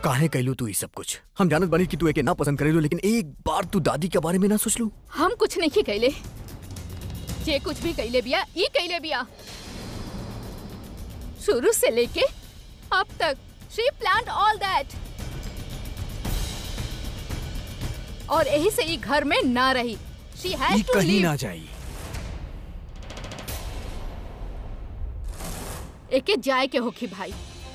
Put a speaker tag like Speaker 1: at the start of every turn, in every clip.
Speaker 1: काहे कैलू तू ये सब कुछ हम जानत बानी कि तू एके ना पसंद करेलू लेकिन एक बार तू दादी के बारे में ना सोच लू
Speaker 2: हम कुछ नहीं कैले जे कुछ भी कैले बिया ई कैले बिया शुरू से लेके अब तक शी प्लान ऑल दैट और यही से ई घर में ना रही शी
Speaker 1: ये
Speaker 2: हैज टू
Speaker 1: कहीं
Speaker 2: लीव
Speaker 1: ना जाई
Speaker 2: एके जाए के होखी भाई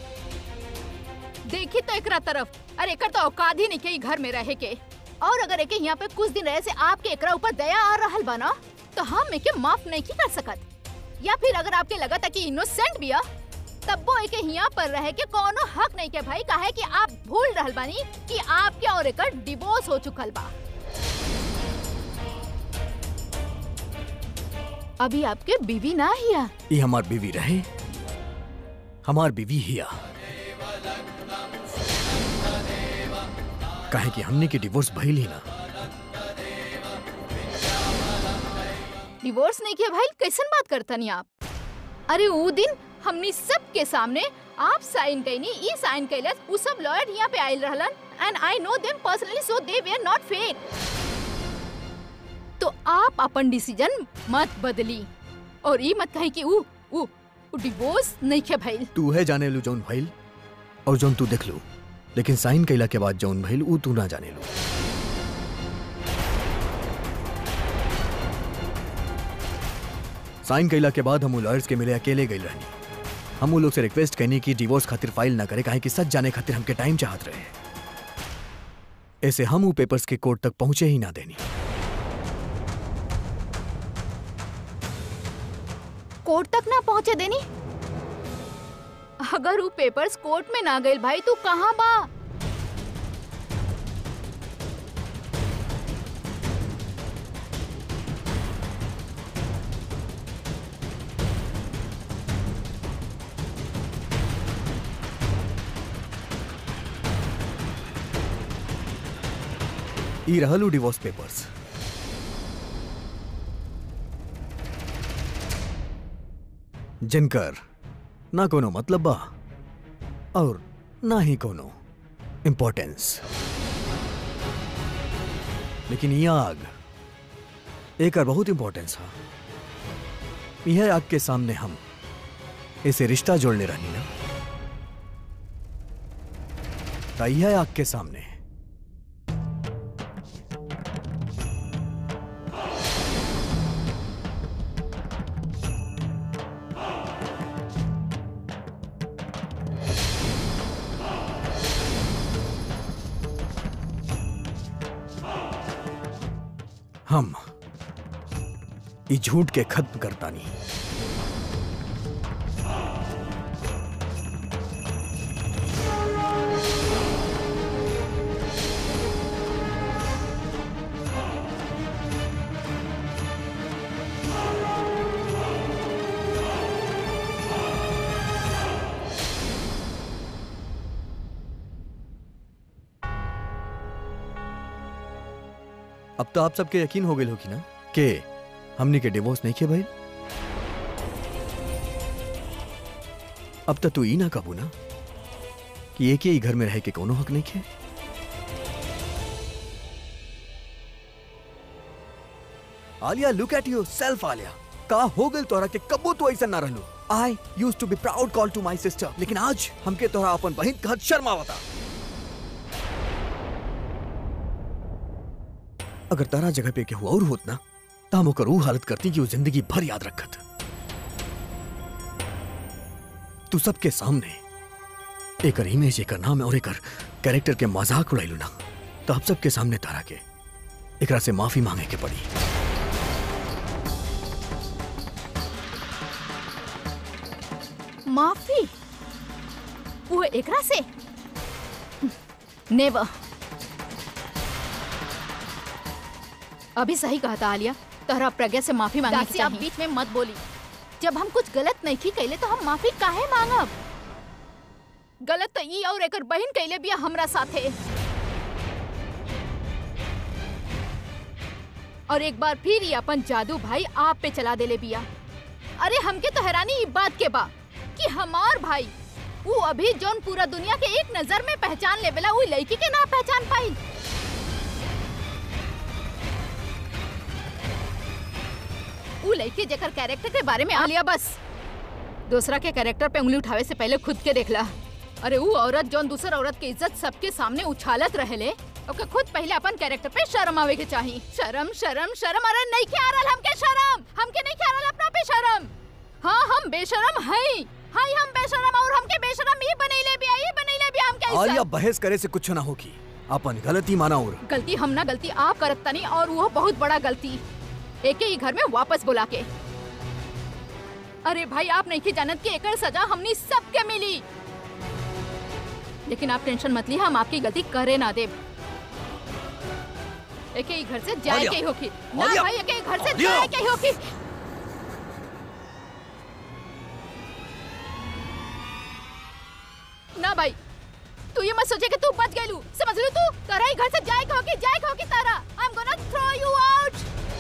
Speaker 2: देखी तो एकरा तरफ अरे एकर तो औकात ही नहीं के ई घर में रहे के और अगर एके यहाँ पे कुछ दिन रहे से आपके एकरा ऊपर दया आ रहल बना तो हम एके माफ नहीं की कर सकत या फिर अगर आपके लगा था कि इनोसेंट बिया तब वो एके यहाँ पर रहे के कोनो हक नहीं के भाई काहे कि आप भूल रहल बानी कि आपके और एकर डिवोर्स हो चुकल बा अभी आपके बीवी ना हिया
Speaker 1: ये हमार बीवी रहे हमार बीवी हिया काहे कि हमने के डिवोर्स भइल ही ना
Speaker 2: डिवोर्स नहीं किया भाई कैसन बात करता नहीं आप अरे वो दिन हमनी सब के सामने आप साइन कैनी ई साइन कैलस उ सब लॉयर यहाँ पे आइल रहलन and I know them personally so they were not fake तो आप अपन डिसीजन मत बदली और ई मत कही कि उ उ उ डिवोर्स नहीं के भाई
Speaker 1: तू है जाने लू जौन भइल और जौन तू देख लू लेकिन साइन कैला के बाद जौन भइल ऊ तू ना जाने लू साइन कैला के बाद हम उ लॉयर्स के मिले अकेले गई रहनी हम उ लोग से रिक्वेस्ट कहनी कि डिवोर्स खातिर फाइल ना करे काहे कि सच जाने खातिर हमके टाइम चाहत रहे ऐसे हम उ पेपर्स के कोर्ट तक पहुंचे ही ना देनी
Speaker 2: कोर्ट तक ना पहुंचे देनी अगर वो पेपर्स कोर्ट में ना गए भाई तू कहाँ बा
Speaker 1: ई रहल उ डिवोर्स पेपर्स जिनकर ना कोनो मतलब बा और ना ही कोनो इम्पोर्टेंस लेकिन ये आग एक बहुत इम्पोर्टेंस है यह आग के सामने हम इसे रिश्ता जोड़ने रहनी ना ता यह आग के सामने हम ई झूठ के खत्म करता नहीं अब तो आप सबके यकीन हो गए होगी ना कि हमने के डिवोर्स नहीं किया भाई अब तक तू ई ना कबू ना कि एक ही घर में रह के कोनो हक नहीं खे Alia look at yourself Alia का हो गल तोरा के कबो तो ऐसा ना रहलो I used to be proud call to my sister लेकिन आज हमके तोरा अपन बहन कहत शर्म आवता अगर तारा जगह पे केहू और होत ना तो हम ओकर ऊ हालत करती कि वो जिंदगी भर याद रखत तू सबके सामने एकर इमेज एकर नाम और एकर कैरेक्टर के मजाक उड़ाइलू ना तो आप सबके सामने तारा के एकरा से माफी मांगे के पड़ी
Speaker 2: माफी वो एकरा से नेवर अभी सही कहा था आलिया तोहरा प्रज्ञा से माफी मांगनी
Speaker 3: दासी, आप
Speaker 2: बीच में मत बोली जब हम कुछ गलत नहीं की कैले तो हम माफी काहे मांगब गलत तो ई और एकर बहन कैले बिया हमरा साथे और एक बार फिर ये अपन जादू भाई आप पे चला देले बिया अरे हमके तो हैरानी ई बात के बा कि हमार भाई वो अभी जोन पूरा दुनिया के एक नजर में पहचान लेवेला वो लड़की के ना पहचान पाई वो लड़की जेकर कैरेक्टर के बारे में आ लिया बस दूसरा के कैरेक्टर पे उंगली उठावे से पहले खुद के देखला अरे वो औरत जोन दूसर औरत की इज्जत सबके सामने उछालत रहेले ओके खुद पहले अपन कैरेक्टर पे शर्म आवे के चाहिए शर्म शर्म शर्म अरे नहीं के आ रहल हमके शर्म हमके नहीं के आ रहल अपना पे शर्म हाँ हम बेशरम हई हाय हम बेशरम और हमके बेशरम ही बनैले भी आई बनैले भी हम
Speaker 1: आलिया
Speaker 2: कैसे
Speaker 1: बहस करे से कुछ ना होगी अपन गलती माना और
Speaker 2: गलती हम ना गलती आप करत तनी और वो बहुत बड़ा गलती एक ही घर में वापस बुला के अरे भाई आप नहीं की जानत कि एकर सजा हमनी सबके मिली लेकिन आप टेंशन मत ली हम आपकी गलती करे ना देब एक ही घर से जाए
Speaker 1: आलिया!
Speaker 2: के ही होगी ना
Speaker 1: आलिया!
Speaker 2: भाई एक ही घर से
Speaker 1: आलिया!
Speaker 2: जाए के ही होगी ना भाई तू ये मत सोचे कि तू बच गई लू समझ लू तू तारा ही घर से जाए होगी जाए होगी Tara I am gonna throw you out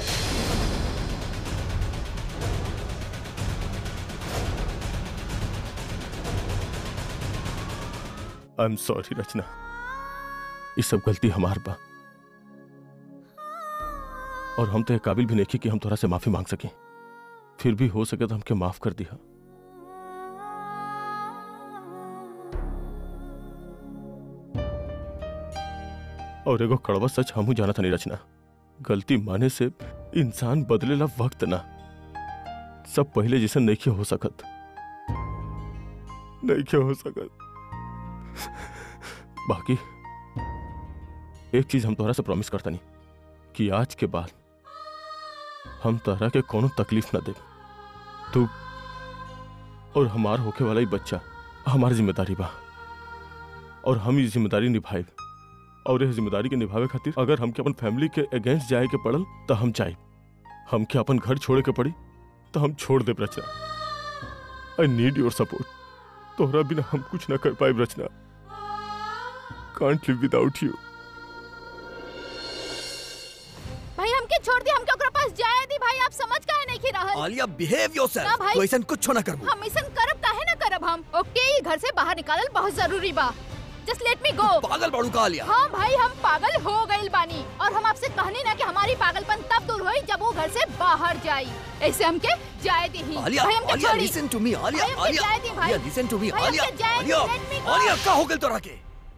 Speaker 3: I am sorry Rachna ये सब गलती हमार बा और हम तो ये काबिल भी नहीं की कि हम तोरा से माफी मांग सकें फिर भी हो सके तो हमके माफ कर दिया और एगो कड़वा सच हमू जाना था नहीं रचना गलती माने से इंसान बदलेला वक्त ना सब पहले जैसे नहीं हो सकत नहीं हो सकत बाकी एक चीज हम तोहरा से प्रॉमिस करता नहीं कि आज के बाद हम तोहरा के कोनो तकलीफ ना दे तू और हमार होके वाला ही बच्चा हमारी जिम्मेदारी बा और हम ये जिम्मेदारी निभाए और ये जिम्मेदारी के निभावे खातिर अगर हमके अपन फैमिली के अगेंस्ट जाए के पड़ल तो हम जाए हमके अपन घर छोड़े के पड़ी तो हम छोड़ दे Rachna I need your support तोहरा बिना हम कुछ ना कर पाए रचना कांट लिव विदाउट यू
Speaker 2: भाई हमके छोड़ दी हमके ओकरा पास जाए दी भाई आप समझ काहे नहीं की रहल
Speaker 1: आलिया बिहेव
Speaker 2: ना
Speaker 1: योरसेल्फ
Speaker 2: भाई।
Speaker 1: तू ऐसा कुछ ना करबू
Speaker 2: हम ऐसा करब काहे ना करब हम ओके ये घर से बाहर निकालल बहुत जरूरी बा जस्ट लेट मी गो
Speaker 1: पागल बाड़ू का आलिया
Speaker 2: हाँ भाई हम पागल हो गइल बानी और हम आपसे कहनी ना कि हमारी पागलपन तब दूर होई जब वो घर से बाहर जाई ऐसे हमके जाए दी ही
Speaker 1: आलिया
Speaker 2: भाई हमके
Speaker 1: आलिया
Speaker 2: छोड़ी
Speaker 1: लिसन टू मी आलिया
Speaker 2: भाई, हमके
Speaker 1: आलिया
Speaker 2: जाए दी, भाई।
Speaker 1: आलिया लिसन टू मी
Speaker 2: भाई,
Speaker 1: आलिया
Speaker 2: हमके जाए दी,
Speaker 1: Alia
Speaker 2: let me go।
Speaker 1: Alia का हो गइल तोरा के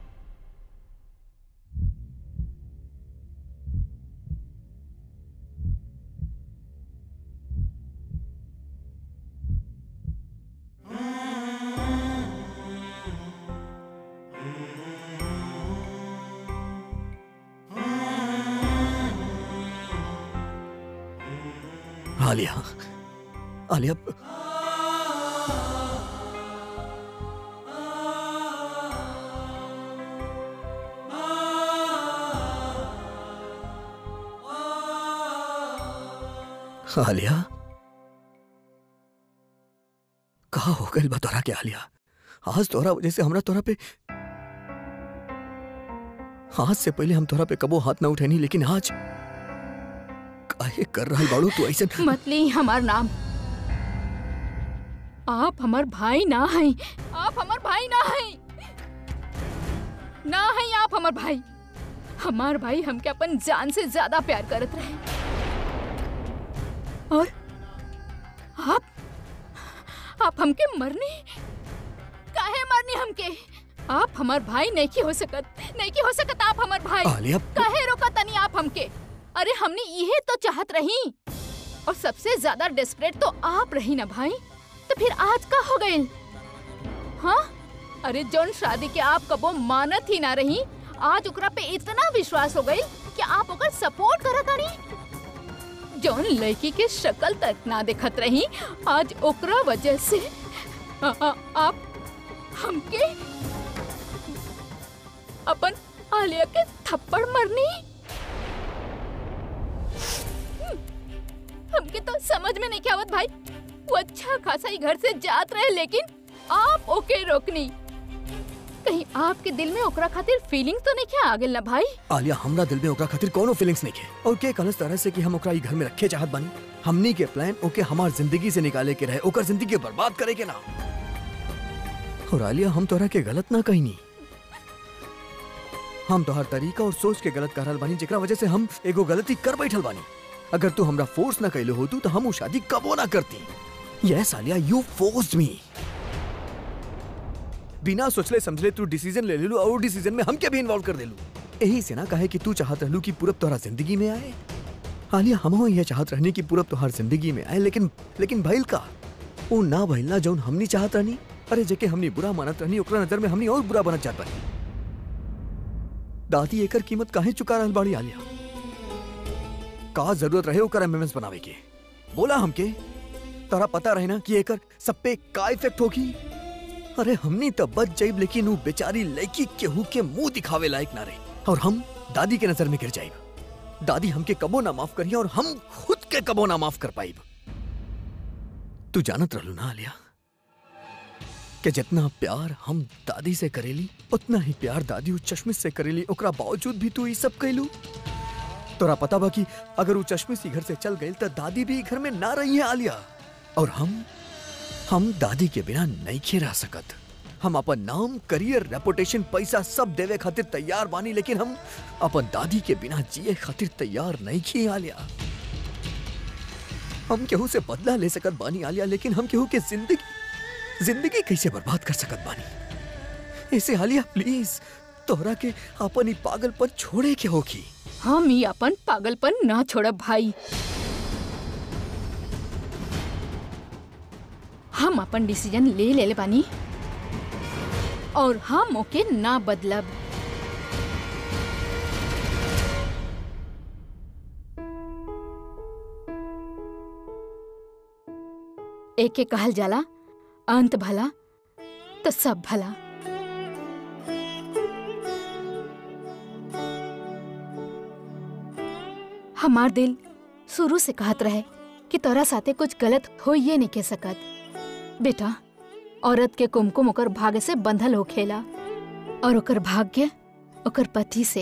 Speaker 1: आलिया आलिया आलिया कहा हो गइल बा तोरा के आलिया आज तोरा वजह से हमरा तोरा पे आज से पहले हम तोरा पे कबो हाथ ना उठेनी लेकिन आज काहे कर रहल बाड़ू तू ऐसे
Speaker 2: मत ली हमार नाम आप हमार भाई ना हैं आप हमार भाई ना हैं ना हैं आप हमार भाई हमार भाई हमके अपन जान से ज्यादा प्यार करत रहे और आप आप हमके मरनी काहे मरनी हमके आप हमार भाई नहीं की हो सकत नहीं की हो सकत आप हमार भाई
Speaker 1: आलिया
Speaker 2: काहे रोका तनी आप हमके अरे हमने यही तो चाहत रही और सबसे ज्यादा डेस्परेट तो आप रही ना भाई तो फिर आज का हो गए हाँ अरे जौन शादी के आप कबो मानत ही ना रही आज ओकरा पे इतना विश्वास हो गई कि आप ओकर सपोर्ट करत रही जौन लड़की के शक्ल तक ना देखत रही आज ओकरा वजह से आ, आ, आप हमके अपन आलिया के थप्पड़ मरनी हमके तो समझ में नहीं क्या आवत भाई वो अच्छा खासा ही घर से जात रहे लेकिन आप ओके रोकनी कहीं आपके दिल में ओकरा खातिर फीलिंग तो नहीं क्या आ गेल ना भाई
Speaker 1: आलिया हमरा दिल में ओकरा खातिर कोनो फीलिंग्स नहीं है और के कलस तरह से कि हम ओकरा ई घर में रखे चाहत बानी हमनी के प्लान ओके हमार जिंदगी से निकाले के रहे ओकर जिंदगी बर्बाद करे के ना और आलिया हम तोहरा के गलत ना कही नहीं हम तोहर तरीका और सोच के गलत करल बानी जेकरा वजह से हम एगो गलती कर बैठल बानी अगर तू हमरा फोर्स ना कैले होतू तो हम वो शादी कबो ना करती yes Alia you forced me बिना सोचले समझले तू डिसीजन ले लेलू और डिसीजन में हमके भी इन्वॉल्व कर देलू यही से ना कहे कि तू चाहत रहलू कि पूरब तोहरा जिंदगी में आए आलिया हम यह चाहत रहनी कि पूरब तोहर जिंदगी में आए लेकिन लेकिन भइल का वो ना भइल ना जौन हमनी चाहत रहनी अरे जेके हमनी बुरा मानत रहनी ओकरा नजर में हमनी और बुरा बनत जात बानी दादी एकर कीमत काहे चुका रहल बाड़ी आलिया का जरूरत रहे ओकर एमएमएस बनावे के बोला हमके तारा पता रहे ना कि एकर सब पे का इफेक्ट होगी अरे हमनी तो बच जाइब लेकिन वो बेचारी लड़की केहू के मुंह दिखावे लायक ना रही और हम दादी के नजर में गिर जाइब दादी हमके कबो ना माफ करिए और हम खुद के कबो ना माफ कर पाइब तू जानत रहलू ना आलिया कि जितना प्यार हम दादी से करेली उतना ही प्यार दादी उस चश्मिश से करेली ओकरा बावजूद भी तू ये सब कैलू तोरा पता बा कि अगर वो चश्मिश ही घर से चल गई तो दादी भी घर में ना रही है आलिया और हम हम दादी के बिना नहीं खे रह सकत हम अपन नाम करियर रेपुटेशन पैसा सब देवे खातिर तैयार बानी लेकिन हम अपन दादी के बिना जिए खातिर तैयार नहीं खी आलिया हम केहू से बदला ले सकत बानी आलिया लेकिन हम केहू के जिंदगी जिंदगी कैसे बर्बाद कर सकत बानी ऐसे आलिया प्लीज तोहरा के अपन ही पागलपन छोड़े के होगी
Speaker 2: हम ही अपन पागलपन ना छोड़ब भाई हम अपन डिसीजन ले ले बानी और हम ओके ना बदलब एके कहल जाला अंत भला तो सब भला हमार दिल शुरू से कहत रहे कि तोरा साथे कुछ गलत हो ये नहीं कह सकत बेटा औरत के कुमकुम ओकर भाग्य से बंधल हो खेला और ओकर भाग्य ओकर पति से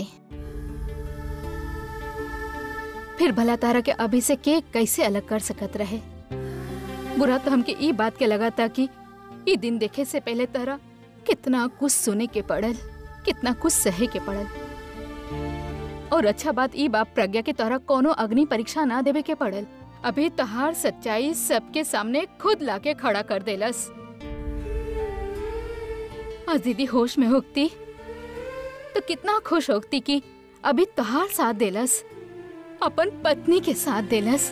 Speaker 2: फिर भला तारा के अभी से के कैसे अलग कर सकत रहे बुरा तो हमके ई बात के लगा था कि ई दिन देखे से पहले तारा कितना कुछ सुने के पड़ल कितना कुछ सहे के पड़ल और अच्छा बात ई बाप प्रज्ञा के तोरा कोनो अग्नि परीक्षा ना देवे के पड़ल अभी तहार सच्चाई सबके सामने खुद लाके खड़ा कर देलस आज दीदी होश में होती तो कितना खुश होती कि अभी तहार साथ देलस अपन पत्नी के साथ देलस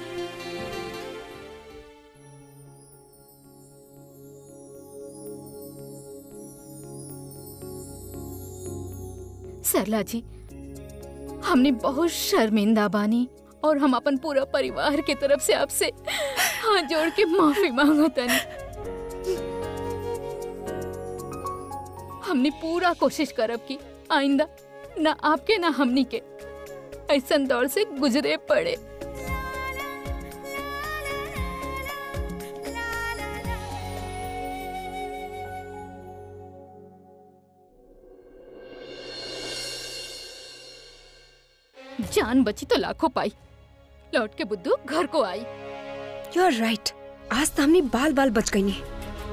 Speaker 2: सरला जी हमने बहुत शर्मिंदा बानी और हम अपन पूरा परिवार के तरफ से आपसे हाथ जोड़ के माफी मांगतनी हमने पूरा कोशिश करब की आइंदा ना आपके ना हमनी के ऐसा दौर से गुजरे पड़े जान बची तो लाखों पाई लौट के बुद्धू घर को आई
Speaker 4: यू आर राइट आज तो हमने बाल बाल बच गई हैं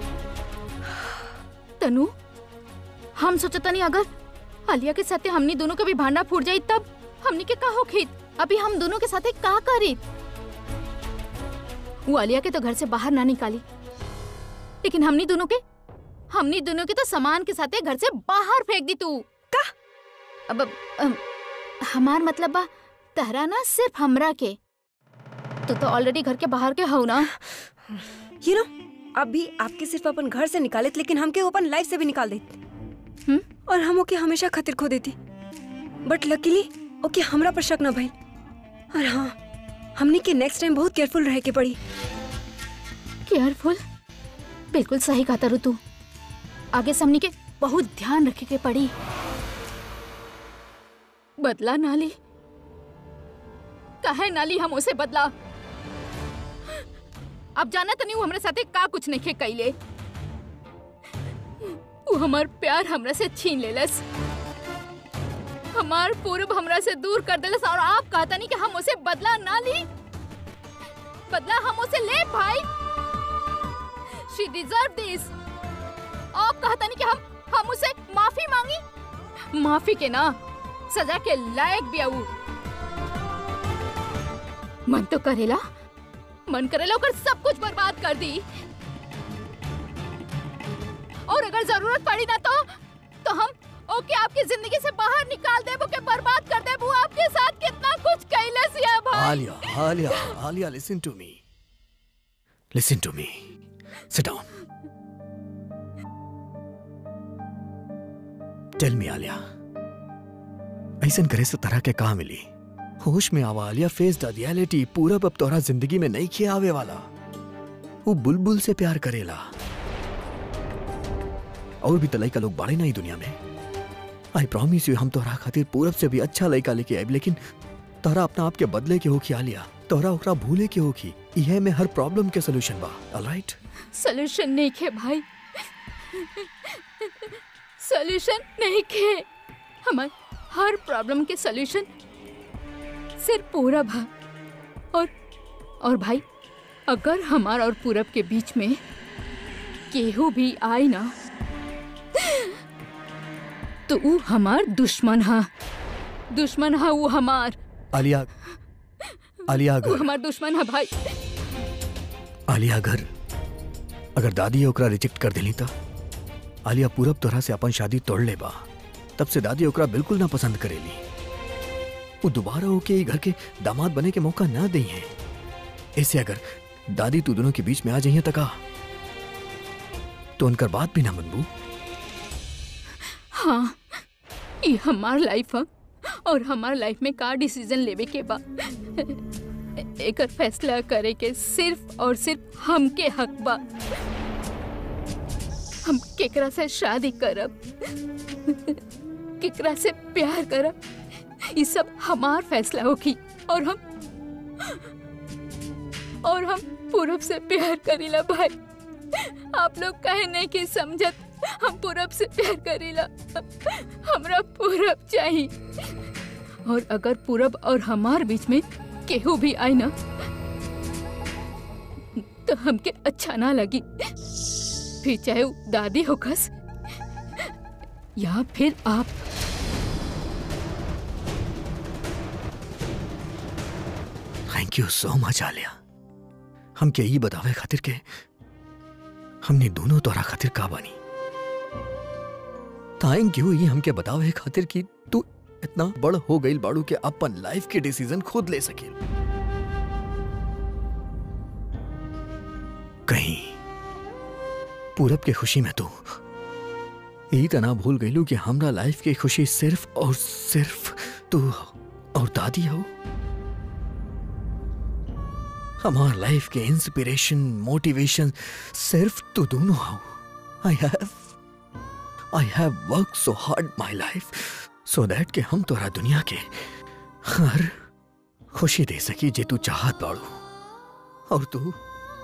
Speaker 2: तनु हम सोचता नहीं अगर आलिया के साथे हमनी दोनों का भी भांडा फूट जाई तब हमनी के का हो खीत अभी हम दोनों के साथे का करी वो आलिया के तो घर से बाहर ना निकाली लेकिन हमनी दोनों के हमनी दोनों के तो सामान के साथे घर से बाहर फेंक दी तू
Speaker 4: का
Speaker 2: अब अम, हमार मतलब बा तहरा ना सिर्फ हमरा के तो तो ऑलरेडी घर के बाहर के हो ना
Speaker 4: यू नो अभी आपके सिर्फ अपन घर से निकाले लेकिन हमके अपन लाइफ से भी निकाल देते
Speaker 2: हम्म?
Speaker 4: और हम ओके हमेशा खतिर खो देती बट लकीली ओके हमरा पर शक न भइल और हाँ हमनी के नेक्स्ट टाइम बहुत केयरफुल रहे के पड़ी
Speaker 2: केयरफुल बिल्कुल सही कहा तारू तू आगे से हमनी के बहुत ध्यान रखे के पड़ी बदला नाली काहे नाली हम उसे बदला अब जाना तो नहीं वो हमरे साथे का कुछ नहीं खे कैले वो हमार प्यार हमरा से छीन लेलस हमार पूर्व हमरा से दूर कर देलस और आप कहता नहीं कि हम उसे बदला ना ली बदला हम उसे ले भाई शी डिजर्व दिस आप कहता नहीं कि हम हम उसे माफी मांगी माफी के ना सजा के लायक भी आऊ मन तो करेला मन करेला ओकर सब कुछ बर्बाद कर दी और अगर जरूरत पड़ी ना तो तो हम ओके आपकी जिंदगी से बाहर निकाल दे ओके बर्बाद कर दे वो आपके साथ कितना कुछ कैलस या भाई
Speaker 1: Alia Alia Alia listen to me listen to me sit down tell me Alia ऐसन करे से तरह के कहा मिली होश में आवा आलिया फेस द रियलिटी पूरा अब तोरा जिंदगी में नहीं किया आवे वाला वो बुलबुल से प्यार करेला और भी तलाई का लोग बाड़े नहीं दुनिया में आई प्रॉमिस यू हम तोरा खातिर पूरब से भी अच्छा लड़का लेके आए लेकिन तोरा अपना आप के बदले के होखी आलिया तोरा ओकरा भूले के होखी यह में हर प्रॉब्लम के सोल्यूशन बा ऑलराइट
Speaker 2: सोल्यूशन नहीं खे भाई सोल्यूशन नहीं खे हमार हर प्रॉब्लम के सोल्यूशन सिर्फ पूरब है और और भाई अगर हमार और पूरब के बीच में केहू भी आई ना तो वो हमार दुश्मन है दुश्मन है वो हमार
Speaker 1: आलिया आलिया
Speaker 2: वो
Speaker 1: अगर
Speaker 2: हमार दुश्मन है भाई
Speaker 1: आलिया अगर अगर दादी ओकरा रिजेक्ट कर देली त आलिया पूरब तोरा से अपन शादी तोड़ ले बा तब से दादी ओकरा बिल्कुल ना पसंद करेली वो दोबारा होके ई घर के दामाद बने के मौका ना दी है ऐसे अगर दादी तू दोनों के बीच में आ जाइए तका तो उनकर बात भी ना मनबू
Speaker 2: हाँ ये हमार लाइफ है और हमार लाइफ में का डिसीजन लेवे के बा एकर फैसला करे के सिर्फ और सिर्फ हमके हक बा हम केकरा से शादी करब केकरा से प्यार करब ये सब हमार फैसला होगी और हम और हम पूरब से प्यार करीला भाई आप लोग कहे नहीं कि समझत हम पूरब से प्यार करीला हमरा पूरब चाहिए और अगर पूरब और हमार बीच में केहू भी आई ना तो हमके अच्छा ना लगी फिर चाहे वो दादी हो कस या फिर आप
Speaker 1: thank you so much Alia हम के ई बतावे खातिर के हमने दोनों तोरा खातिर का बानी थैंक यू ये हमके बतावे खातिर कि तू इतना बड़ हो गई बाड़ू के अपन लाइफ के डिसीजन खुद ले सके कहीं पूरब के खुशी में तू यही तना भूल गईलू कि हमरा लाइफ की खुशी सिर्फ और सिर्फ तू और दादी हो हमार लाइफ के इंस्पिरेशन मोटिवेशन सिर्फ तू दोनों हो I have I have work so hard my life so that कि हम तोरा दुनिया के हर खुशी दे सकी जे तू चाहत बाड़ू और तू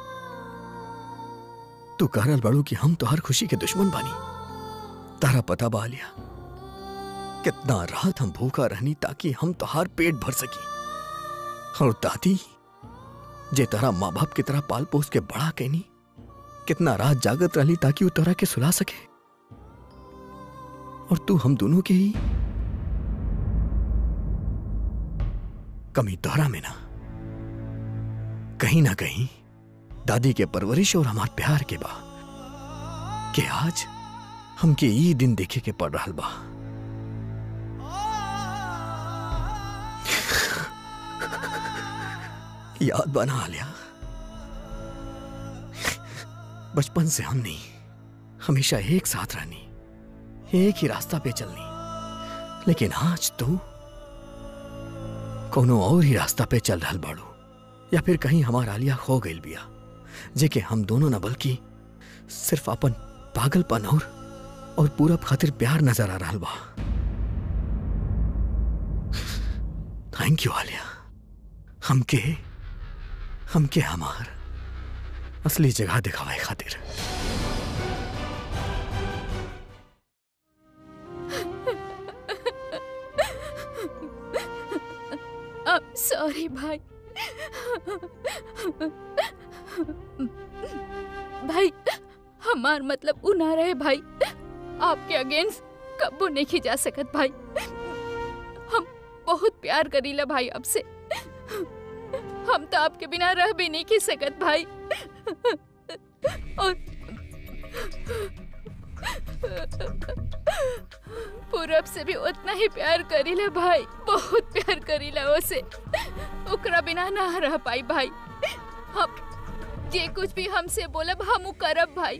Speaker 1: तू करल बाड़ू कि हम तो हर खुशी के दुश्मन बानी तारा पता बा लिया कितना रात हम भूखा रहनी ताकि हम तोहार पेट भर सकी और दादी जे तोरा माँ बाप की तरह पाल पोस के बड़ा कहनी कितना रात जागत रहली ताकि वो तोरा के सुला सके और तू हम दोनों के ही कमी तोरा में ना कहीं ना कहीं दादी के परवरिश और हमार प्यार के बा के आज हमके ई दिन देखे के पड़ रहा बा याद बना लिया बचपन से हमने हमेशा एक साथ रहनी एक ही रास्ता पे चलनी लेकिन आज तू कोनो और ही रास्ता पे चल रहा बाड़ू या फिर कहीं हमारा आलिया खो गई बिया जेके हम दोनों न बल्कि सिर्फ अपन पागलपन और और पूरा खातिर प्यार नजर आ रहा बा थैंक यू आलिया हमके हमके हमार असली जगह दिखावे खातिर
Speaker 2: अब सॉरी भाई भाई हमार मतलब उ ना रहे भाई आपके अगेंस्ट कब्बू नहीं जा सकत भाई हम बहुत प्यार करीला भाई आपसे हम तो आपके बिना रह भी नहीं की सकत भाई और पूरब से भी उतना ही प्यार करीला भाई बहुत प्यार करीला उसे ओकरा बिना ना रह पाई भाई हम जे कुछ भी हमसे बोलब हम उ करब भाई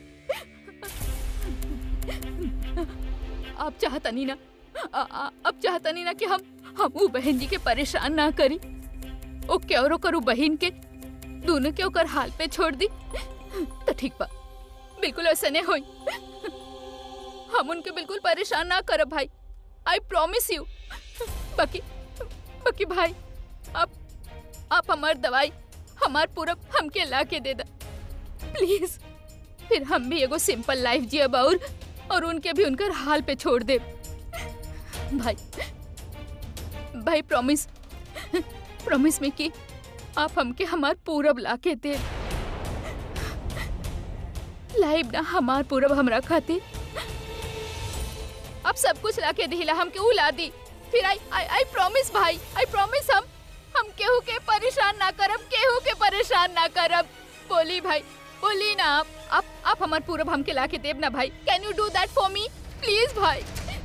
Speaker 2: आप चाहता नहीं ना आ, आ, अब चाहता नहीं ना कि हम हम उ बहन जी के परेशान ना करी ओ क्यों करू बहन के दोनों के ओकर हाल पे छोड़ दी तो ठीक बा बिल्कुल ऐसा नहीं होई हम उनके बिल्कुल परेशान ना करब भाई आई प्रॉमिस यू बाकी बाकी भाई आप आप हमार दवाई हमार पूरब हमके ला के दे दा प्लीज फिर हम भी एगो सिंपल लाइफ जियब और और उनके भी उनकर हाल पे छोड़ दे भाई भाई प्रॉमिस प्रॉमिस में कि आप हमके हमार पूरब ला के दे लाइव ना हमार पूरब हमरा खातिर अब सब कुछ ला के दिला हमके उ ला दी फिर आई आई आई प्रॉमिस भाई आई प्रॉमिस हम हम केहू के परेशान ना करब केहू के परेशान ना करब बोली भाई बोली ना आप आप आप हमार पूरब हमके ला के देब ना भाई can you do that for me please भाई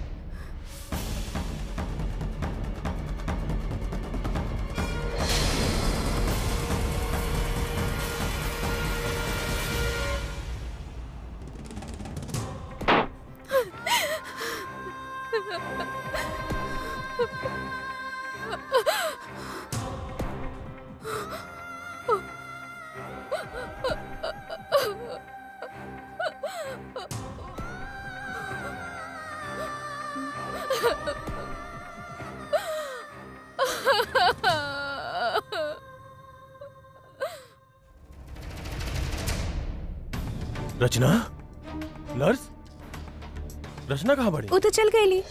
Speaker 3: रचना नर्स रचना कहाँ बड़ी
Speaker 5: वो तो चल गई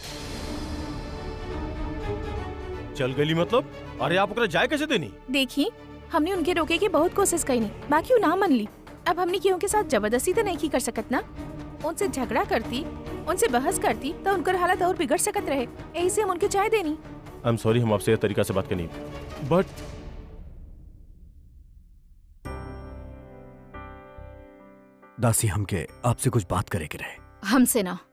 Speaker 3: चल गई मतलब अरे आप ओकरा जाए कैसे देनी
Speaker 5: देखी हमने उनके रोके की बहुत कोशिश कई नहीं बाकी वो ना मन ली अब हमने क्यों के साथ जबरदस्ती तो नहीं की कर सकत ना उनसे झगड़ा करती उनसे बहस करती तो उनकर हालत और बिगड़ सकत रहे यही से हम उनके चाय देनी
Speaker 3: आई एम सॉरी हम आपसे यह तरीका से बात करनी बट
Speaker 1: दासी हमके आपसे कुछ बात करे के रहे
Speaker 2: हमसे ना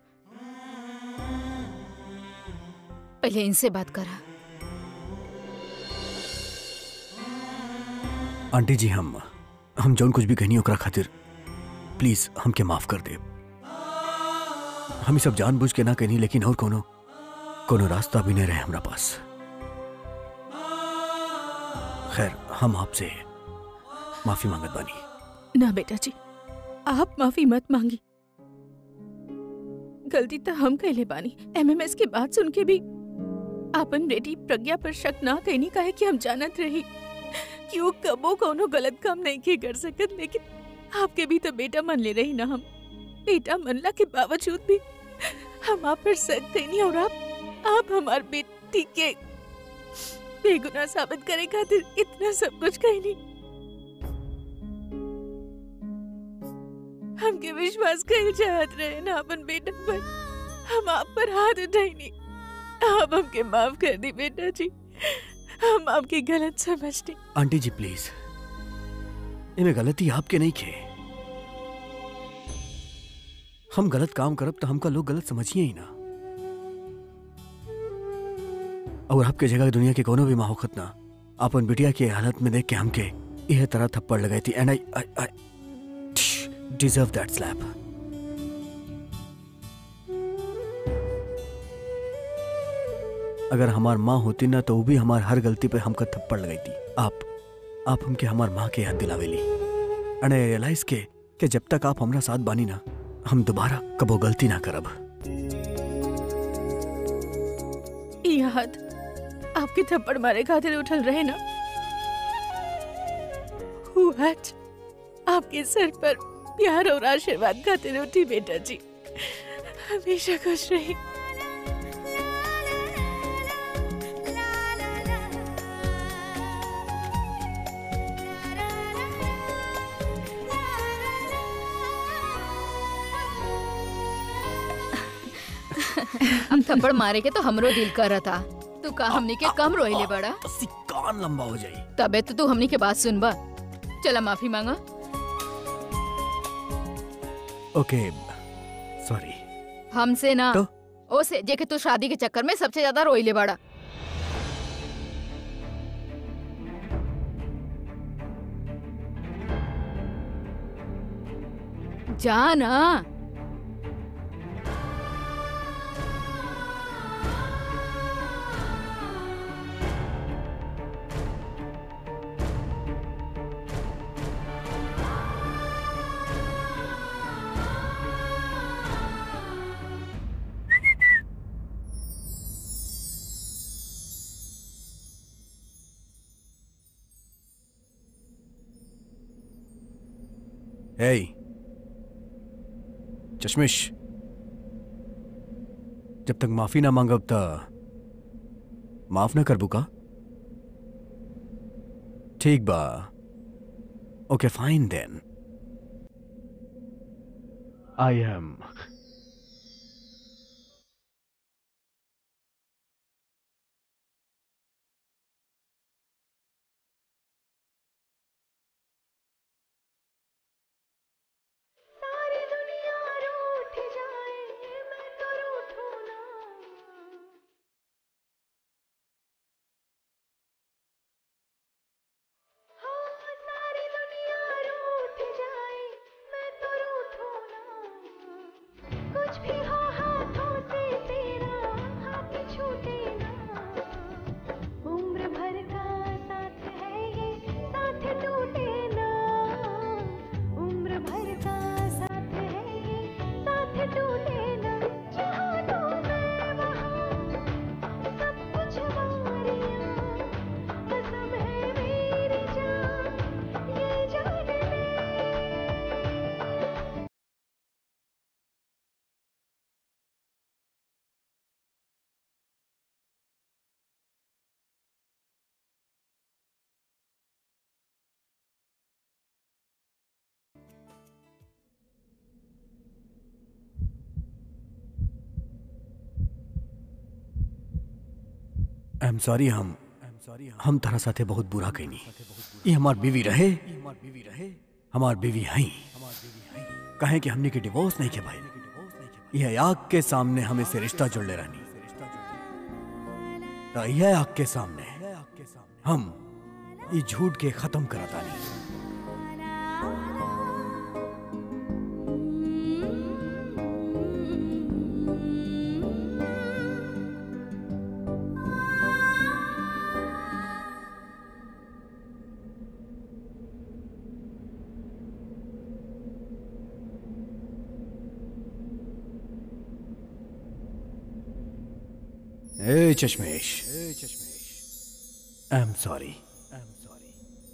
Speaker 2: पहले इनसे बात करा
Speaker 1: आंटी जी हम हम जौन कुछ भी कहनी ओकरा खातिर प्लीज हमके माफ कर दे हम ई सब जानबूझ के ना कहनी लेकिन और कोनो कोनो रास्ता भी नहीं रहे हमरा पास खैर हम आपसे माफी मांगत बानी
Speaker 5: ना बेटा जी आप माफी मत मांगी गलती तो हम कहले बानी एमएमएस की बात सुन के भी आपन बेटी प्रज्ञा पर शक ना कहनी काहे कि हम जानत रही कि वो कबो कोनो गलत काम नहीं के कर सकत लेकिन आपके भी तो बेटा मन ले रही ना हम बेटा मनला के बावजूद भी हम आप पर शक कहनी और आप आप हमार बेटी के बेगुनाह साबित करे खातिर इतना सब कुछ कहनी हमके विश्वास कर चाहत रहे ना अपन बेटा पर हम आप पर हाथ उठाई आप हमके माफ कर दी बेटा जी हम आपकी गलत समझते
Speaker 1: आंटी जी प्लीज इमे गलती आपके नहीं खे हम गलत काम करब तो हमका लोग गलत समझिए ही ना और आपके जगह दुनिया के कोनो भी माँ होखत ना अपन बिटिया की हालत में देख के हमके यह तरह थप्पड़ लगाई थी and I I deserve that slap अगर हमार माँ होती ना तो वो भी हमार हर गलती पे हमका थप्पड़ लगाई थी आप आप हमके हमार माँ के याद दिलावेली एंड आई रियलाइज के कि जब तक आप हमरा साथ बानी ना हम दोबारा कबो गलती ना करब
Speaker 5: याद आपके थप्पड़ मारे खातिर उठल रहे ना वो आज आपके सर पर प्यार और आशीर्वाद खातिर उठी बेटा जी हमेशा खुश रही
Speaker 2: अब थप्पड़ मारे के तो हमरो दिल कर रहा था तू का हमनी के कम रोइले बड़ा
Speaker 1: तस्सी कान लंबा हो जाई
Speaker 2: तबे तो तू हमनी के बात सुनबा चला माफी मांगा
Speaker 1: ओके सॉरी
Speaker 2: हमसे ना
Speaker 1: तो?
Speaker 2: ओसे जे के तू शादी के चक्कर में सबसे ज्यादा रोइले बड़ा जा ना
Speaker 1: हे चश्मिश जब तक माफी ना मांगब त माफ ना करबू का ठीक बा ओके फाइन देन आई एम
Speaker 6: सारी दुनिया रूठ जाए मैं तो रूठूं ना हो सारी दुनिया रूठ जाए मैं तो रूठूं ना कुछ भी हो हाथों से तेरा हाथ छूटे ना उम्र भर का साथ है ये साथ टूटे ना उम्र भर का साथ है ये साथ टूटे ना जहाँ तो मैं वहाँ सब कुछ वारियाँ कसम है मेरी जान ये जान ले
Speaker 1: आई एम सॉरी हम हम तारा साथे बहुत बुरा कहनी ये हमार बीवी रहे हमार बीवी हई कहे कि हमने के डिवोर्स नहीं के भाई यह आग के सामने हमें से रिश्ता जोड़ले रहनी तो यह आग के सामने हम ये झूठ के खत्म करता नहीं ए चश्मेश I am sorry I am sorry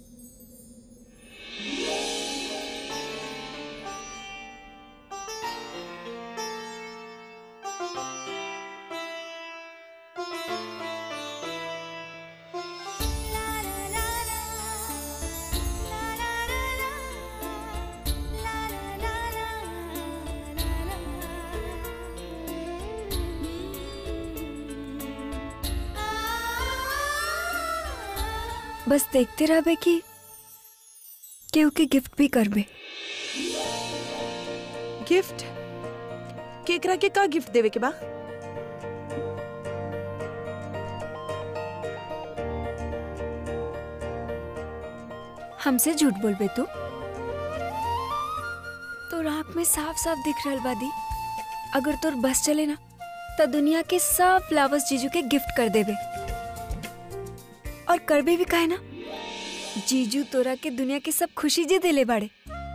Speaker 4: बस देखते रहबे कि केहू के गिफ्ट भी करबे
Speaker 5: गिफ्ट केकरा के का गिफ्ट देवे के बा
Speaker 4: हमसे झूठ बोलबे तू तो आँख में साफ साफ दिख रहल बादी अगर तोर बस चले ना तो दुनिया के सब फ्लावर्स जीजू के गिफ्ट कर देबे और करबे भी काहे ना जीजू तोरा के दुनिया के सब खुशी जे देले बाड़े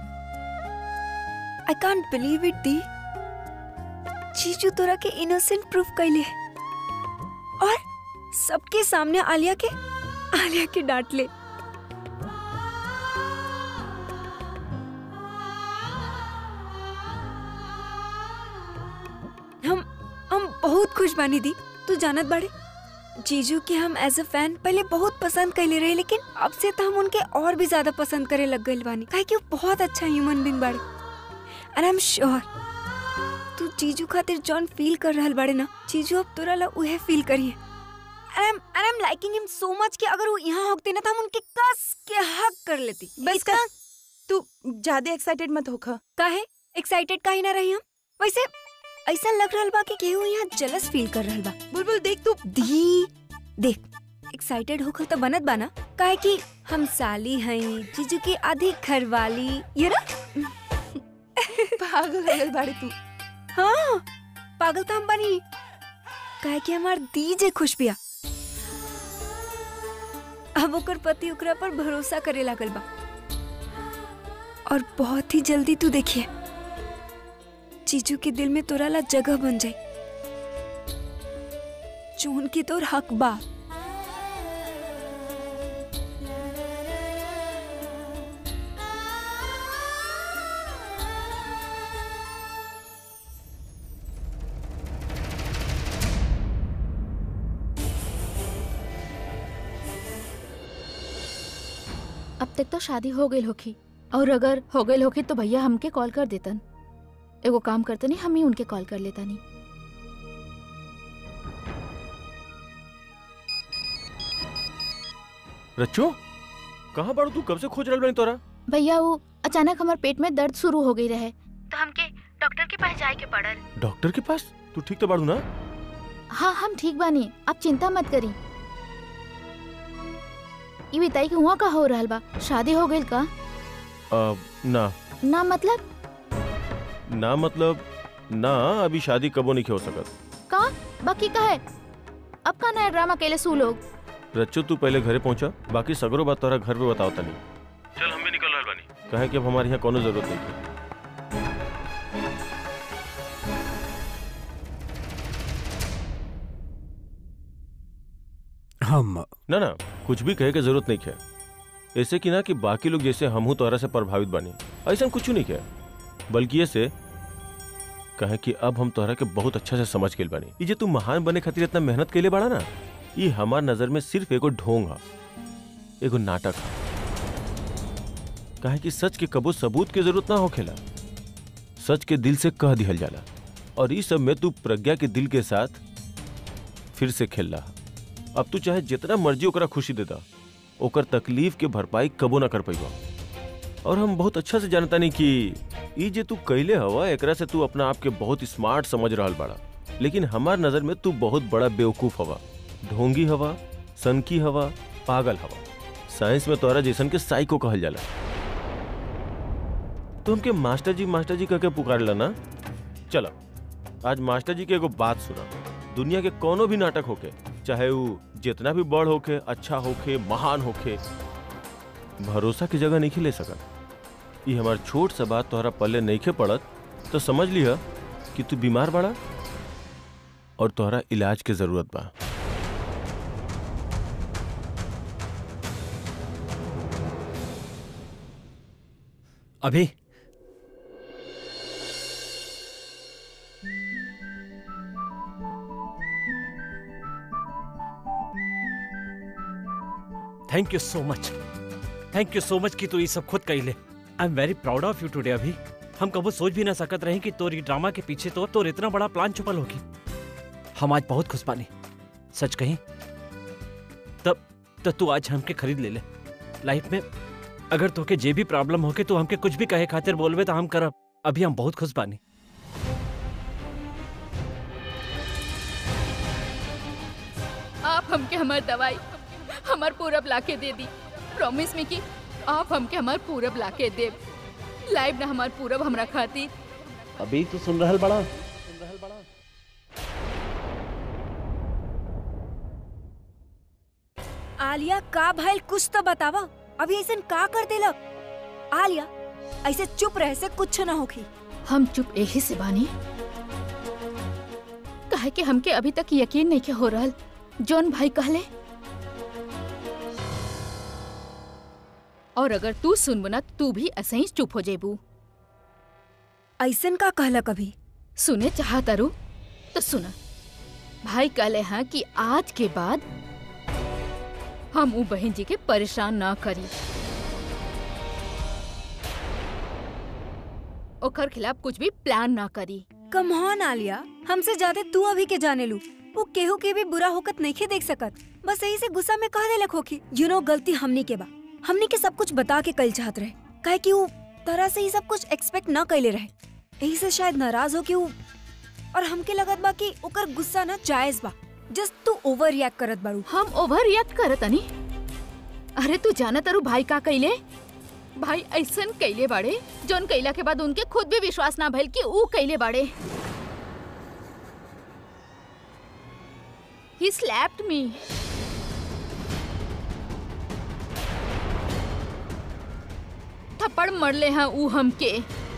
Speaker 4: I can't believe it the जीजू तोरा के इनोसेंट प्रूफ कैले है और सबके सामने आलिया के आलिया के डांट ले हम हम बहुत खुश बानी दी तू जानत बाड़े जीजू के हम एज अ फैन पहले बहुत पसंद कैले रहे लेकिन अब से तो हम उनके और भी ज्यादा पसंद करे लग गए बानी काहे कि वो बहुत अच्छा ह्यूमन बींग बाड़े एंड आई एम श्योर तू चीजू खातिर जॉन फील कर रहल बाड़े ना चीजू अब तोरा ला उहे फील करिए and I'm and I'm liking him so much कि अगर वो यहाँ होते ना तो हम उनके कस के हक कर लेती
Speaker 5: बस कर तू ज्यादा एक्साइटेड मत होखा
Speaker 4: काहे एक्साइटेड काहे ना रही हम वैसे ऐसा लग रहल बा कि केहू यहाँ जलस फील कर रहल बा
Speaker 5: बुलबुल देख तू
Speaker 4: दी देख एक्साइटेड होकर तो बनत बाना काहे कि हम साली हई जीजू की आधी घरवाली ये ना
Speaker 5: पागल हो गई बाड़ी तू
Speaker 4: हाँ पागल तो हम बनी काहे कि हमार दी जे खुश बिया अब ओकर पति ओकरा पर भरोसा करे लागल बा और बहुत ही जल्दी तू देखिए जीजू के दिल में तोरा ला जगह बन जाए जोन की तोर हक बा
Speaker 2: अब तक तो शादी हो गई होखी और अगर हो गई होखी तो भैया हमके कॉल कर देतन एगो काम करते नहीं हम ही उनके कॉल कर लेता नहीं
Speaker 3: रच्चो कहाँ बाड़ू तू कब से खोज रहल बानी तोरा
Speaker 2: भैया वो अचानक हमारे पेट में दर्द शुरू हो गई रहे तो हमके डॉक्टर के पास जाए के पड़ल
Speaker 3: डॉक्टर के पास तू ठीक तो बाड़ू ना
Speaker 2: हाँ हम ठीक बानी आप चिंता मत करी ये बताई कि हुआ का हो रहल बा शादी हो गई का
Speaker 3: आ, ना
Speaker 2: ना मतलब
Speaker 3: ना मतलब ना अभी शादी कबो नहीं हो सकत
Speaker 2: का बाकी का है अब का नया ड्रामा केले सू लोग
Speaker 3: रच्चो तू पहले घरे पहुंचा बाकी सगरो बात तोरा घर पे बताओ तनी चल हम भी निकल रहल बानी कहे कि अब हमारे यहाँ कोनो जरूरत नहीं है
Speaker 1: हम
Speaker 3: ना ना कुछ भी कहे के जरूरत नहीं है ऐसे कि ना कि बाकी लोग जैसे हमहू तोरा से प्रभावित बानी ऐसा कुछ नहीं है बल्कि ऐसे कहे कि अब हम तोहरा के बहुत अच्छा से समझ गेल बानी ये जे तू महान बने खातिर इतना मेहनत कैले बाड़ा ना ये हमार नजर में सिर्फ एगो ढोंग हा एगो नाटक हा कहे कि सच के कबो सबूत के जरूरत ना होखेला सच के दिल से कह दिहल जाला और इस सब में तू प्रज्ञा के दिल के साथ फिर से खेल रहा अब तू चाहे जितना मर्जी ओकरा खुशी देता ओकर तकलीफ के भरपाई कबो ना कर पैबा और हम बहुत अच्छा से जानता नहीं कि ई जे तू कैले हवा एकरा से तू अपना आप के बहुत स्मार्ट समझ रहल बाड़ा लेकिन हमार नजर में तू बहुत बड़ा बेवकूफ हवा ढोंगी हवा सनकी हवा पागल हवा साइंस में तोरा जैसन के साइको कहल जाला तो हमके मास्टर जी मास्टर जी कहके पुकारला ना चलो आज मास्टर जी के एगो बात सुना दुनिया के कोनो भी नाटक होके चाहे वो जितना भी बड़ होके अच्छा होके महान होके भरोसा की जगह नहीं ले सकत ये हमार छोट सा बात तोहरा पल्ले नहीं खे पड़त तो समझ लिया कि तू बीमार बड़ा और तोहरा इलाज के जरूरत बा
Speaker 1: अभी
Speaker 7: thank you so much thank you so much कि तू ये सब खुद कही ले I am very proud of you today अभी हम कबो सोच भी ना सकत रहे कि तोर ई ड्रामा के पीछे तो तोर इतना बड़ा प्लान छुपल होगी हम आज बहुत खुश पानी सच कही तब तब तू आज हमके खरीद ले ले लाइफ में अगर तोके जे भी प्रॉब्लम होके तू हमके कुछ भी कहे खातिर बोलबे तो हम करब अभी हम बहुत खुश पानी
Speaker 2: आप हमके हमार दवाई हमार पूरब लाके दे दी प्रॉमिस में कि आप हमके हमार पूरब लाके देब लाइव ना हमार पूरब हमरा खातिर
Speaker 7: अभी तो सुन रहल बड़ा
Speaker 4: आलिया का भइल कुछ तो बतावा अभी ऐसे का कर देला आलिया ऐसे चुप रहे से कुछ ना होखी
Speaker 2: हम चुप यही से बानी कहे कि हमके अभी तक यकीन नहीं के हो रहल जौन भाई कहले और अगर तू सुनबो ना तू भी ऐसे ही चुप हो जेबू
Speaker 4: ऐसन का कहला कभी
Speaker 2: सुने चाहता रू तो सुना भाई कहले हैं कि आज के बाद हम ऊ बहन जी के परेशान ना करी ओकर खिलाफ कुछ भी प्लान ना करी
Speaker 4: कम ऑन आलिया हमसे ज्यादा तू अभी के जाने लू वो केहू के भी बुरा होकत नहीं देख सकत बस यही से गुस्सा में कह देलक होखी यू नो गलती हमनी के बा हमनी के सब कुछ बता के कल चाहत रहे काहे कि वो तरह से ही सब कुछ एक्सपेक्ट न कैले रहे यही से शायद नाराज हो कि वो और हमके लगत बा कि ओकर गुस्सा ना जायज बा जस्ट तू ओवर रिएक्ट करत बारू
Speaker 2: हम ओवर रिएक्ट करत अनी अरे तू जाना तारू भाई का कैले भाई ऐसन कैले बाड़े जोन कैला के बाद उनके खुद भी विश्वास ना भइल कि ऊ कैले बाड़े ही स्लैप्ड मी थप्पड़ मरले हैं ऊ हमके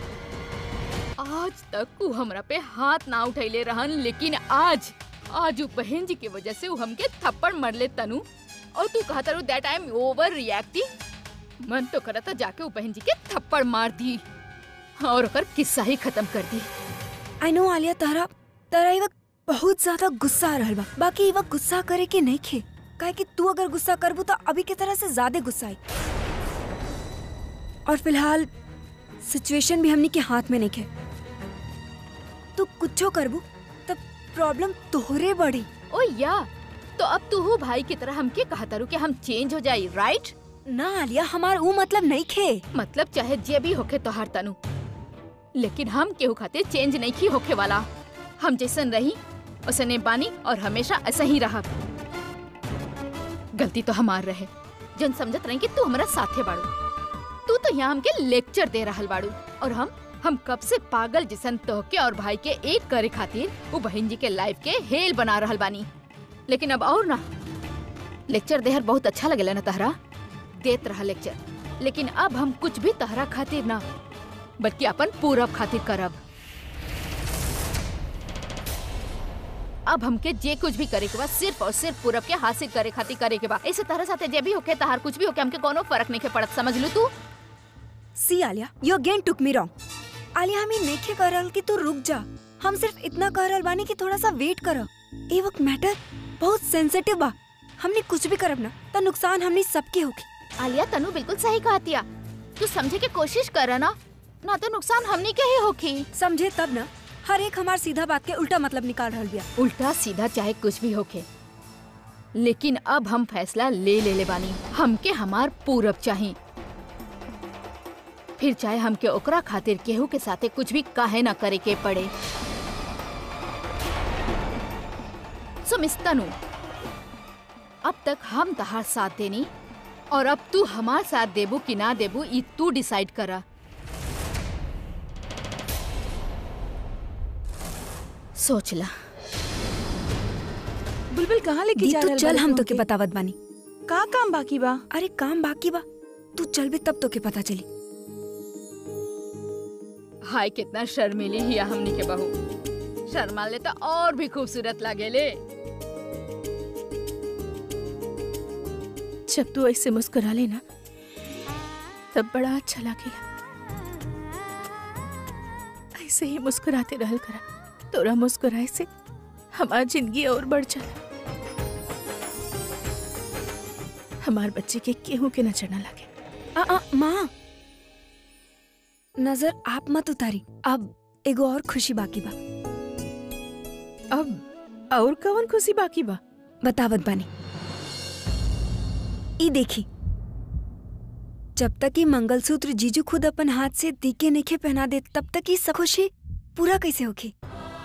Speaker 2: आज तक ऊ हमरा पे हाथ ना उठैले रहन लेकिन आज आज ऊ बहन जी के वजह से ऊ हमके थप्पड़ मरले तनु और तू कहता रू that I am overreacting मन तो करता जाके ऊ बहन जी के थप्पड़ मार दी और ओकर किस्सा ही खत्म कर दी
Speaker 4: आई नो आलिया तारा तारा ई वक्त बहुत ज्यादा गुस्सा आ रहल बा बाकी ई वक्त गुस्सा करे के नहीं खे काहे कि तू अगर गुस्सा करबू तो अभी के तरह से ज्यादा गुस्सा आई और फिलहाल सिचुएशन भी हमनी के हाथ में नहीं खे तू कुछो करबू तब प्रॉब्लम तोहरे बढ़ी
Speaker 2: ओ या तो अब तू हो भाई की तरह हमके कहता रू कि हम चेंज हो जाई राइट
Speaker 4: ना आलिया हमार ऊ मतलब नहीं खे
Speaker 2: मतलब चाहे जे भी होके तोहार तनु लेकिन हम केहू खातिर चेंज नहीं की होके वाला हम जैसन रही उसने बानी और हमेशा ऐसा ही रहा गलती तो हमार रहे जन समझत रही कि तू हमारा साथे बाड़ू तू तो यहाँ हमके लेक्चर दे रहल बाड़ू और हम हम कब से पागल जिसन तोहके और भाई के एक करे खातिर वो बहन जी के लाइफ के हेल बना रहल बानी लेकिन अब और ना लेक्चर देहर बहुत अच्छा लगेला ना तहरा देत रहा लेक्चर लेकिन अब हम कुछ भी तहरा खातिर ना बल्कि अपन पूरब खातिर करब अब हमके जे कुछ भी करे के बा सिर्फ और सिर्फ पूरब के हासिल करे खातिर करे के बा ऐसे तरह साथे जे भी होके तहार कुछ भी होके हमके कोनो फर्क नहीं के पड़त समझ लू तू
Speaker 4: सी Alia you again took me wrong Alia हमें नहीं कह रहल कि तू रुक जा हम सिर्फ इतना कह रहल बानी कि थोड़ा सा वेट कर ए वक्त मैटर बहुत सेंसिटिव बा हमने कुछ भी करब ना तो नुकसान हमने सबके होगी
Speaker 2: आलिया तनु बिल्कुल सही कहतिया तू समझे के कोशिश कर ना ना तो नुकसान हमनी के ही होखी
Speaker 4: समझे तब ना हर एक हमार सीधा बात के उल्टा मतलब निकाल रहल बिया
Speaker 2: उल्टा सीधा चाहे कुछ भी होके लेकिन अब हम फैसला ले ले ले बानी हमके हमार पूरब चाही फिर चाहे हमके ओकरा खातिर केहू के साथे कुछ भी काहे ना करे के पड़े सो मिस तनु अब तक हम तहार साथ देनी और अब तू हमार साथ देबू कि ना देबू ई तू डिसाइड करा सोच ला
Speaker 8: बुलबुल कहाँ लेके
Speaker 4: दी
Speaker 8: जा
Speaker 4: तू
Speaker 8: रहल
Speaker 4: चल
Speaker 8: बाड़ी
Speaker 4: हम तो के
Speaker 8: तुमके?
Speaker 4: बतावत बानी
Speaker 8: का काम बाकी बा
Speaker 4: अरे काम बाकी बा तू चल भी तब तो के पता चली
Speaker 2: हाय कितना शर्मीली हिया हमनी के बहू शर्मा ले तो और भी खूबसूरत लागेले
Speaker 5: जब तू ऐसे मुस्कुरा लेना तब बड़ा अच्छा लगेला ऐसे ही मुस्कुराते रहल करा तोरा मुस्कुराए से हमार जिंदगी और बढ़ जाला हमार बच्चे के केहू के नजर न लगे
Speaker 4: आ, आ, माँ नजर आप मत उतारी अब एगो और खुशी बाकी बा
Speaker 5: अब और कौन खुशी बाकी बा
Speaker 4: बतावत बानी ई देखी जब तक ये मंगलसूत्र जीजू खुद अपन हाथ से दीके नेखे पहना दे तब तक ये सब खुशी पूरा कैसे होगी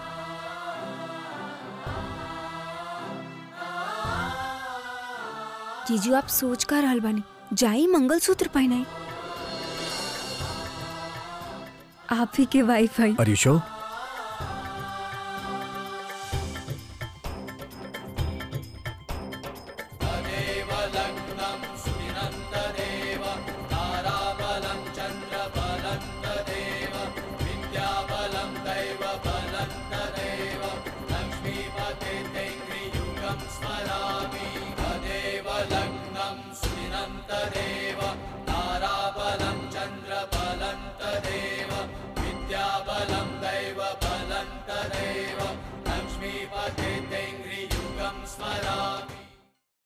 Speaker 4: जीजू आप सोच कर रहल बानी जाई मंगलसूत्र पहनाई आप ही के वाईफाई
Speaker 1: Are you sure?